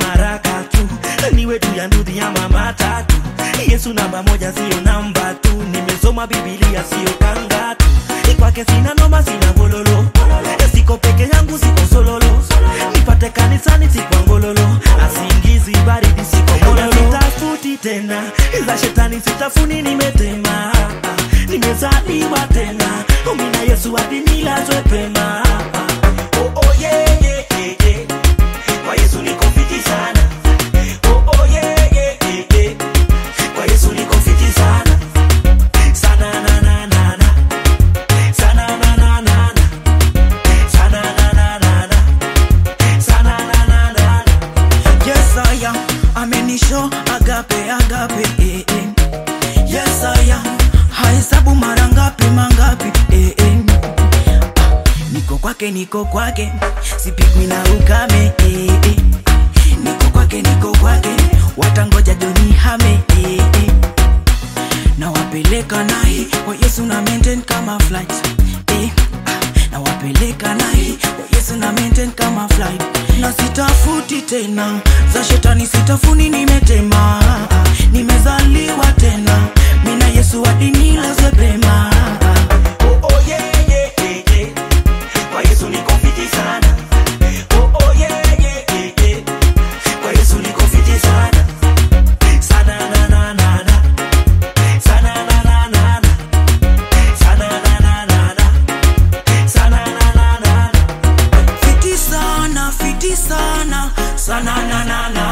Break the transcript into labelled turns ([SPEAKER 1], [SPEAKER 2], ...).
[SPEAKER 1] maraka tu niwe tu ya ndudhi ya mama tatu yesu namba moja siyo namba tu nimesoma bibilia siyo kanga tu kwake sina noma sina gololo siko peke yangu siko sololo nipate kanisani sikwa ngololo asingizi baridi siko mololo sitafuti tena za shetani sitafuni nimetema nimezaliwa tena mina yesu hadi nilazwe pema oh, oh, yeah, yeah, yeah, yeah. kwa yesu niko fiti sana oh, oh, yeah, yeah, yeah, yeah. kwa yesu niko fiti sana sana na na na na sana na na na na sana na na na na sana na na na na
[SPEAKER 2] Yes, I am. Amenisho agape agape eh, eh. Yes, I am. Hahesabu mara ngapi mangapi eh, eh. Ah, Niko kwake niko kwake sipigwi na ukame eh, eh. Niko kwake niko kwake watangoja joni hame eh, eh. nawapeleka naye kwa yesu na maintain kama flight eh, ah, nawapeleka naye kwa yesu na maintain kama flight na sitafuti tena za shetani sitafuni nimetema ah, nimezaliwa tena mina yesu hadi nilazwe pema
[SPEAKER 1] Oh, oh, yeah, yeah, yeah, yeah. Kwa Yesu niko fiti sana. Oh, oh, yeah, yeah, yeah, yeah. Kwa Yesu niko fiti sana. Sana na na na na. Sana na na na na. Sana na na na na. Sana na na na na.
[SPEAKER 2] fiti sana fiti sana sana na na na